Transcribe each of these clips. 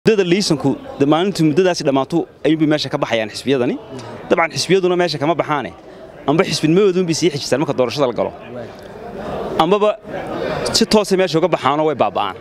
muddada liisanku maalintii muddadaasi dhammaantu ayuunbay meesha ka baxayaan xisbiyadani dabcan xisbiyaduna meesha kama baxaane amba xisbinimadoodunbay sii xijistaan marka doorashada la galo ambaba si toosay meesha uga baxaanoo way baaba'aan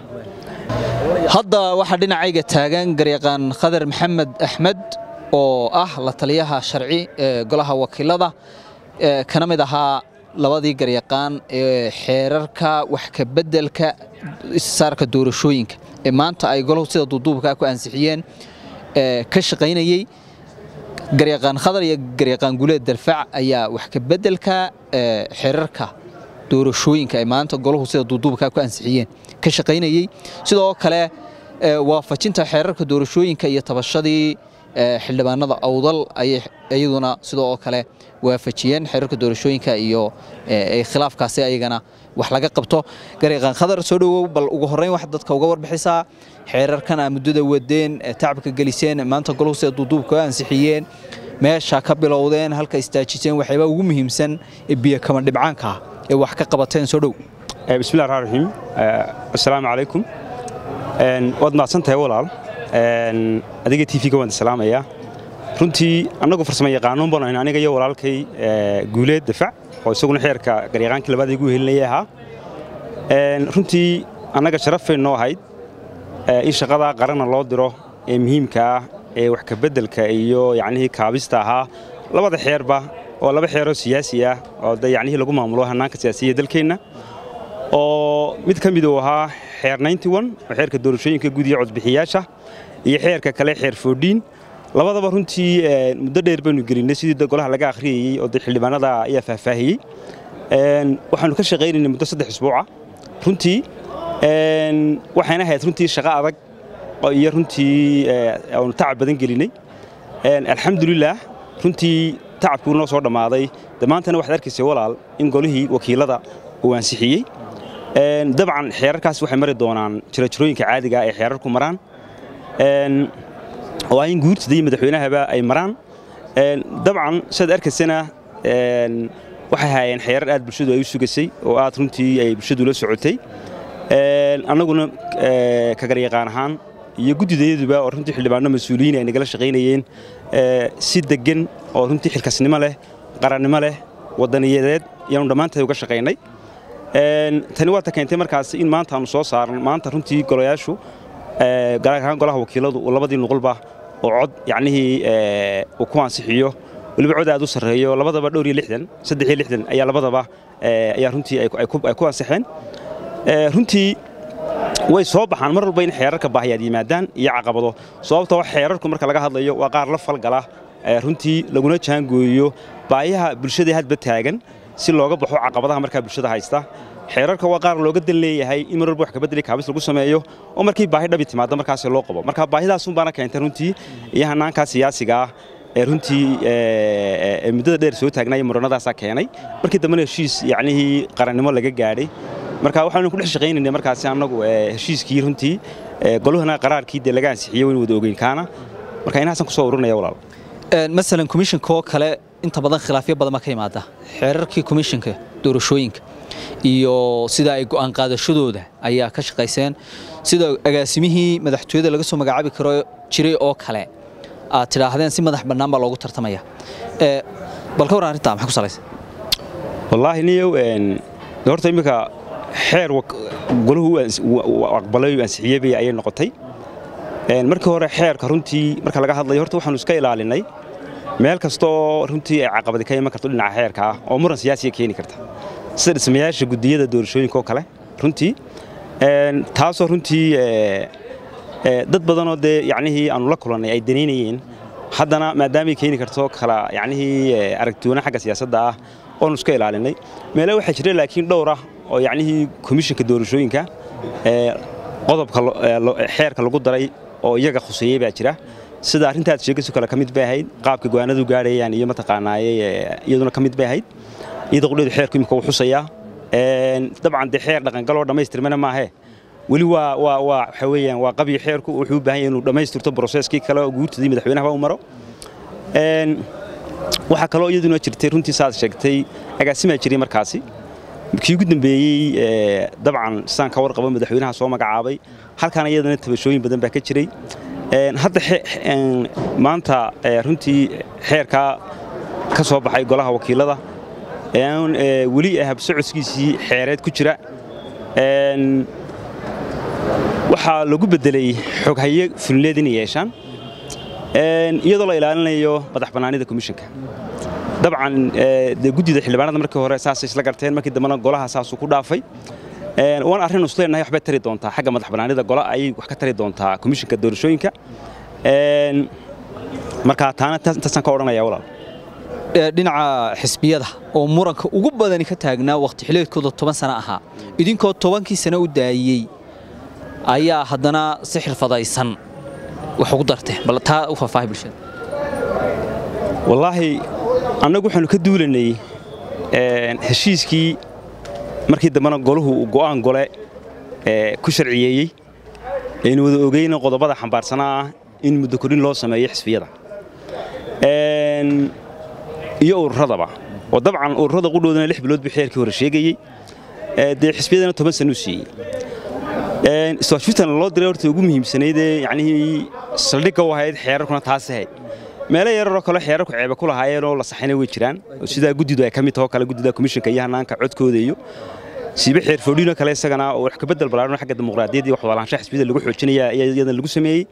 hadda waxaa dhinacayga taagan garyaqaan khadar maxamed axmed oo ah la taliyaha sharci ee golaha wakiilada kana mid ahaa labadii garyaqaan ee xeerarka wax ka beddelka issaarka doorashooyinka ee maanta ay golahu sida duuduubkaa ku ansixiyeen ka shaqaynayey garyaqaan khadar iyo garyaqaan guleed dalfac ayaa wax ka beddelka xeerarka doorashooyinka ay maanta golahu sida duuduubkaa ku ansixiyeen ka shaqaynayey sidoo kale waafajinta xeerarka doorashooyinka iyo tabashadii xildhibaanada awdal ayay iyaduna sidoo kale waafajiyeen xeerarka doorashooyinka iyo khilaafkaasi ayagana wax laga qabto garyaqaan khadar soo dhowow bal ugu horrayn wax dadka uga warbixisaa xeerarkan aa muddada wadeen tacabka geliseen maanta golahu sida duuduubka u ansixiyeen meesha ka bilowdeen halka istaajiseen waxyaabaa ugu muhiimsan ee biyo kama dhibcaanka ee wax ka qabateen soo dhow bismillahi raxmaan raxiim assalaamu calaykum waad mahadsantahay walaal adiga tv-ga waan salaamayaa runtii annagu farsamo yaqaanuun baan aniga iyo walaalkay guuleed dafac oo isaguna xeerka garyaqaankii labaad igu helinayay ahaa runtii annaga sharafay noo ahayd in shaqadaa qarana loo diro ee muhiimka ah ee wax ka beddelka iyo yacnihii kaabista ahaa labada xeerba oo laba xeeroo siyaasi ah oo de yacnihii lagu maamulo hannaanka siyaasiya dalkeenna oo mid ka mid uu ahaa xeer oo xeerka doorashooyinka guud iyo codbixiyaasha iyo xeerka kale xeer foodhiin labadaba runtii muddo dheer baynu gelinay sidii golaha laga akhriyayey oo de xildhibaanada ayaa faahfaahiyey waxaanu ka shaqaynaynay muddo saddex isbuuca runtii waxayna ahayd runtii shaqo adag iyo runtii aanu tacab badan gelinay alxamdulilaah runtii tacabkuu noo soo dhammaaday de maantana waxaad arkaysay walaal in golihii wakiilada uu ansixiyey dabcan xeerarkaas waxay mari doonaan jirajirooyinka caadiga ee xeerarku maraan waa in guurtada iyo madaxweynahaba ay maraan dabcan sidaad arkaysana waxay haayeen xeerar aad bulshadu ay u sugasay oo aad runtii ay bulshadu la socotay annaguna ka garyaqaan ahaan iyo guddidayaduba oo runtii xildhibaano mas-uuliyiin ay nagala shaqaynayeen si deggan oo runtii xilkasnimo leh qarannimo leh wadaniyadeed ayaanu dhammaantahay uga shaqaynay tani waata keentay markaas in maanta aanu soo saaran maanta runtii golayaashu gaar ahaan golaha wakiiladu uu labadii nuqulba oo cod yacnihii uu ku ansixiyo weliba cod aad u sarreeyo labadaba dhowr iyo lixdan saddex iyo lixdan ayaa labadaba ayaa runtii ay ku ansixeen runtii way soo baxaan mar walba in xeerarka baahiyaad yimaadaan iyo caqabado sababtoo xeerarku marka laga hadlayo waa qaar la falgala runtii laguna jaangooyo baayaha bulshada hadba taagan si looga baxo caqabadaha markaa bulshada haysta xeerarka waa qaar looga dan leeyahay in mar walba wax kabedeli kaabis lagu sameeyo oo markii baahi dhabi timaado markaas loo qabo marka baahidaasun baana keentay runtii iyo hannaankaa siyaasiga ah ee runtii muddada dheer soo taagnaya muranadaasaa keenay markii dambena heshiis yacnihii qarannimo laga gaadhay marka waxaanu ku dhex shaqaynaynay markaasi annagu heshiiskii runtii goluhana qaraarkii dee laga ansixiyey waynu wada ogeyn kaana marka inahaasan kusoo ururinaya walaal masalan komishinka oo kale inta badan khilaafyo badan baa ka yimaada xeerarkii komishinka doorashooyinka iyo sida ay go'aan qaadashadooda ayaa ka shaqayseen sida agaasimihii madaxtooyada laga soo magacaabi karo jiray oo kale aad tidhaahdeen si madax bannaan baa loogu tartamaya bal ka warran arrintaa maxaa ku salaysan wallaahi niyow horta iminka xeer golahu aqbalay ansixiyey bay ayay noqotay markii hore xeerka runtii marka laga hadlayo horta waxaanu iska ilaalinay meel kasta oo runtii ay caqabadi ka iman karto dhinaca xeerka ah oo muran siyaasiya keeni karta sida dhismayaasha guddiyada doorashooyinka oo kale runtii taasoo runtii dad badanoo dee yacnihii aanu la kulannay ay danaynayeen haddana maadaamay keeni karto kala yacnihii aragtiwana xagga siyaasadda ah oonu iska ilaalinay meele waxaa jira laakiin dhowr ah oo yacnihii komishinka doorashooyinka qodobka xeerka lagu daray oo iyaga khuseeyey baa jira sida arrintaad sheegayso kale ka mid bay ahayd qaabka go'aanadu gaadhayaan iyo mataqaanaaye iyaduna ka mid bay ahayd iyada qudheedu xeerku imika uu xusayaa dabcan dee xeer dhaqangaloo dhammaystirmana maahe weli waa waa waa waxa weeyaan waa qabiyo xeerku wuxuu u baahan yahay inuu dhammaystirto broseskii kale oo guurtadii madaxweynaha u maro waxaa kaloo iyaduna jirtay runtii saad sheegtay agaasimaa jiray markaasi kii ugu dambeeyey dabcan sidaan ka warqabo madaxweynaha soo magacaabay halkan iyadana tabashooyin badan baa ka jiray hadda maanta runtii xeerkaa ka soo baxay golaha wakiilada weli habsocodkiisii xeereed ku jira waxaa lagu beddelay xoghaye fulineed inay yeeshaan iyadoo la ilaalinayo madax bannaanida komishinka dabcan dee guddida xildhibaanada markii hore saasay isla garteen markii dambena golaha saasuu ku dhaafay waan arrin isleenahay waxbay tari doontaa xagga madax bannaanida gola ayay wax ka tari doontaa komishinka doorashooyinka marka taana intaasaan ka odhanaya walaal dhinaca xisbiyada oo muranka ugu badani ka taagnaa wakhti xileedkooda toban sano ahaa idinkoo tobankii sano u daayey ayaa haddana si xirfadaysan wax ugu darteen bal taa u faahfaahay bulshada wallaahi annagu waxaanu ka duulanay heshiiskii markii dambena golahu uu go'aan gole ku sharciyeeyey aynu wada ogeyna qodobada xambaarsanaa ah in muddo korin loo sameeyo xisbiyada iyo ururadaba oo dabcan ururada qudhoodana lix bilood buu xeerkii hore sheegayey dee xisbiyadana toban sanuu siiyey iswaashfurtan loo diray horta ugu muhiimsanaydee yacnihii saldhigga u ahayd xeerarkuna taas ahayd meelo yararoo kale xeerarku ceebe ku lahaayeenoo la saxayna way jiraan sidaa guddidu ay ka mid taho kale guddida komishinka iyo hannaanka codkooda iyo siibe xeer foodhiino kale isagana oo wax ka beddel ballaaran xagga dimuqraadiyadda iyo wax wadalaanshaha xisbiyada lagu xoojinaya ayaa iyadana lagu sameeyey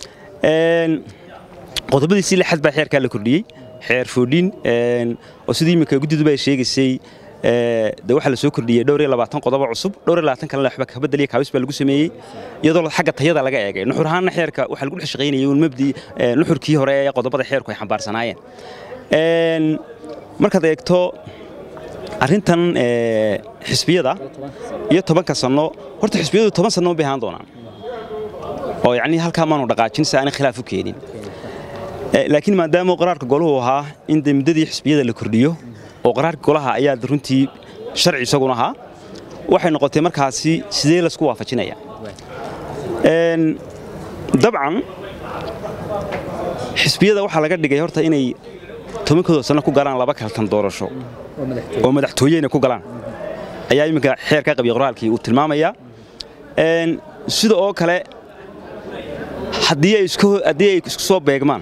qodobadiisii lixad baa xeerkaa la kordhiyey xeer foodhiin oo sidii iminka guddiduba ay sheegaysay de waxaa la soo kordhiyey dhowr iyo labaatan qodobo cusub dhowr iyo labaatan kalena waxba ka beddeliya kaabis baa lagu sameeyey iyadoo xagga tayada laga eegay nuxur ahaanna xeerka waxaa lagu dhex shaqaynayay uun mabdi nuxurkii hore ee qodobada xeerku ay xambaarsanaayeen markaad eegto arrintan xisbiyada iyo tobanka sanno horta xisbiyadu toban sanno bay ahaan doonaan oo yacnii halkaa maanu dhaqaajin si aanay khilaaf u keenin laakiin maadaama qaraarka goluhu ahaa in de muddadii xisbiyada la kordhiyo oo qaraarka golaha ayaa runtii sharci isaguna ahaa waxay noqotay markaasi sidee laisku waafajinaya dabcan xisbiyada waxaa laga dhigay horta inay tobankooda sanno ku galaan laba kaltan doorasho oo madaxtooyeyna ku galaan ayaa iminka xeerka qabiy qoraalkii uu tilmaamayaa sida oo kale haddii ay isku soo beegmaan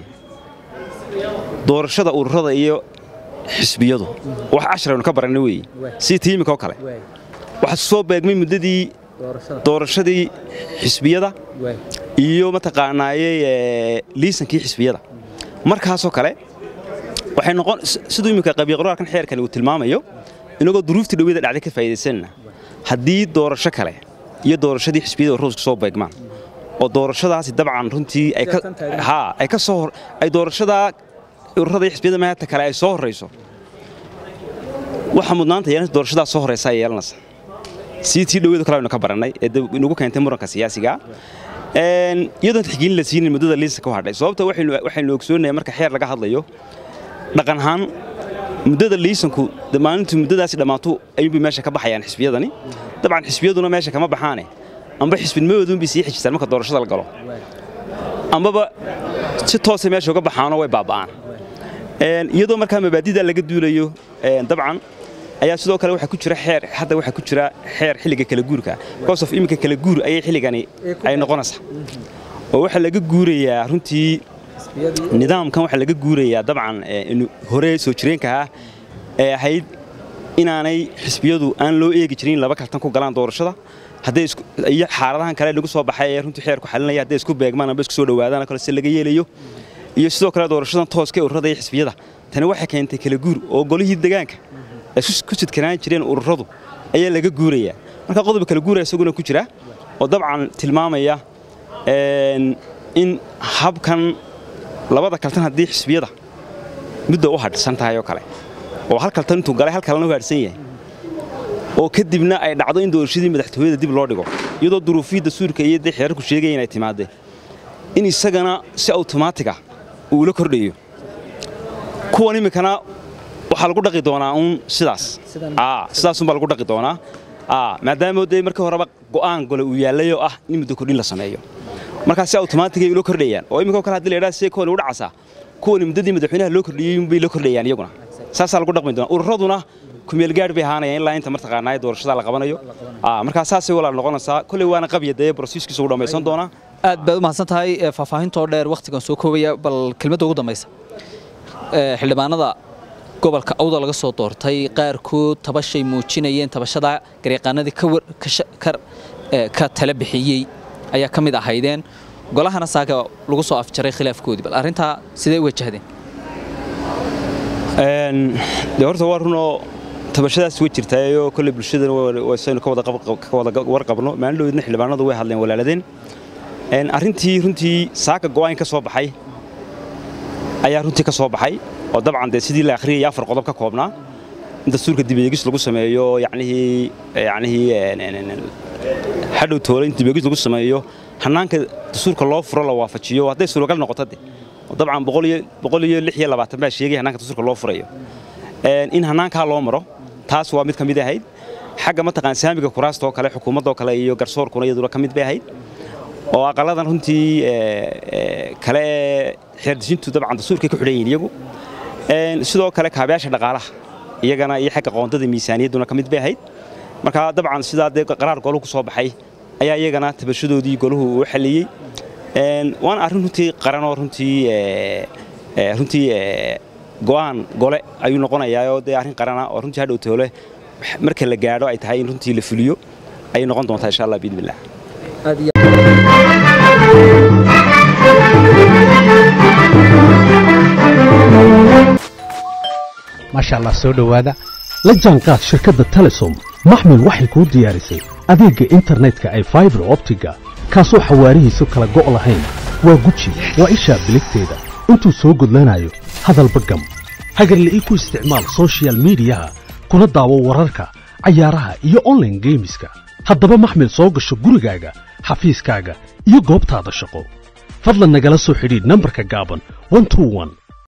doorashada ururada iyo xisbiyadu wax casharaynu ka baranna weeye sii tiimika oo kale waxaa isku soo beegmay muddadii doorashadii xisbiyada iyo mataqaanaaye liisankii xisbiyada markaasoo kale waxay noqon siduu iminka qabiy qoraalkan xeerkani uu tilmaamayo inagoo duruuftii dhawada dhacday ka faa'iidaysanna haddii doorasho kale iyo doorashadii xisbiyada ururadu isku soo beegmaan oo doorashadaasi dabcan runtii ay ka soo ay doorashadaa ururada xisbiyada maanta kale ay soo horrayso waxa mudnaanta yeelanaysa doorashadaa soo horraysa ay yeelanaysa sii tii dhawadu kale aynu ka barannay ee inagu keentay muranka siyaasiga iyadoon tixgelin la siinin muddada liisa ku hadhay sababta waxaynu ogsoonayaa marka xeer laga hadlayo dhaqan ahaan muddada liisanku maalintii muddadaasi dhammaatu ayuunbay meesha ka baxayaan xisbiyadani dabcan xisbiyaduna meesha kama baxaane amba xisbinimadoodunbay sii xejistaan marka doorashada la galo ambaba si toosay meesha uga baxaanoo way baaba'aan iyadoo markaa mabaadida laga duulayo dabcan ayaa sidoo kale waxaa ku jira xeer hadda waxaa ku jira xeer xilliga kala guurka because of iminka kala guur ayay xilligani ay noqonaysaa oo waxaa laga guurayaa runtii nidaamkan waxaa laga guurayaa dabcan hore soo jireenka ah ee ahayd inaanay xisbiyadu aan loo eegi jirin laba kaltan ku galaan doorashada hadday iyo xaaladahan kale lagu soo baxay ee runtii xeerku xalinaya hadday isku beegmaan amba isku soo dhowaadaan kale si laga yeelayo iyo sidoo kale doorashadan tooska ee ururada iyo xisbiyada tani waxay keentay kala guur oo golihii degaanka ay ku sidkanaan jireen ururadu ayaa laga guurayaa marka qodob kala guuraya isaguna ku jira oo dabcan tilmaamaya in habkan labada kaltan haddii xisbiyada mudda u hadhsan tahay oo kale oo hal kaltan intuu galay hal kalena u hadhsan yahay oo kadibna ay dhacdo in doorashadii madaxtooyada dib loo dhigo iyadoo duruufiyadda suurka iyo dee xeerarku sheegaya inay timaadeen in isagana si awtomaatiga uu la kordhayo kuwan iminkana waxaa lagu dhaqi doonaa uun sidaas sidaasunbaa lagu dhaqi doonaa maadaama dee markii horeba go'aan gole uu yaallayoo ah in muddo kordhin la sameeyo markaa si awtomaatigay ula kordhayaan oo iminkoo kale hadii la yidhaha see kuwani u dhacasaa kuwani muddadii madaxweynaha loo kordhiyey unbay la kordhayaan iyaguna saasaa lagu dhaqmi doonaa ururaduna kumeelgaadh bay ahaanayaan ilaa inta martaqaanaa doorashada la qabanayo markaa saasay walaal noqonaysaa kolley waana qabya dee brosiiskiisa u dhammaysan doonaa aad baad u mahadsan tahay faahfaahintoo dheer wakhtigan soo koobaya bal kelmadda ugu dambaysa xildhibaanada gobolka awda laga soo doortay qaarkood tabashay muujinayeen tabashada garyaqaanadii ka tala bixiyey ayaa ka mid ahaydeen golahana saaka lagu soo afjaray khilaafkoodii bal arrintaa sidee u wajahdeen de horta waa runoo tabashadaas way jirtaayoo kolley bulshadana saynu ka wada warqabno maalindhoodna xildhibaanadu way hadleen walaaladeen arrintii runtii saaka go'aan ka soo baxay ayaa runtii ka soo baxay oo dabcan dee sidii la akhriyaya afar qodob ka koobnaa in dastuurka dibeegis lagu sameeyo yacnihii yacnihii hadhow toole in dibeegis lagu sameeyo hannaanka dastuurka loo furo la waafajiyo hadday suuragal noqoto de dabcan boqol iyo lix iyo labaatan baa sheegay hannaanka dastuurka loo furayo in hannaankaa loo maro taas waa mid ka mid ahayd xagga mataqaan saamiga kuraasta oo kale xukuumaddoo kale iyo garsoorkuna iyaduna ka mid bay ahayd oo aqaladan runtii kale ee xeerdejintu dabcan dastuurkay ku xidhan yihiin iyagu sidoo kale kaabayaasha dhaqaalaha iyagana iyo xagga qoondada miisaaniyadduna ka mid bay ahayd marka dabcan sidaa dee qaraar goluhu ku soo baxay ayaa iyagana tabashadoodii goluhu uu xalliyey waana arrin runtii qaranoo runtii runtii go'aan gole ayuu noqonayaa oo dee arrin qarana oo runtii hadhow toole marka la gaadho ay tahay in runtii la fuliyo ayay noqon doontaa insha allah biidnillah maasha allah soo dhowaada la jaanqaad shirkadda telesom maxmil waxay kuu diyaarisay adeegga internetka ay faibar optiga kaasoo xawaarihiisu kala go' lahayn waa guji waa ishaa biligteeda intuu soo gudlanayo hadalba gam hagarle ii ku isticmaal sochial midiyaha kuna daawo wararka cayaaraha iyo onlaine geemiska haddaba maxmil soo gasho gurigaaga xafiiskaaga iyo goobtaada shaqo fadlan nagala soo xidhiidh nambarka gaaban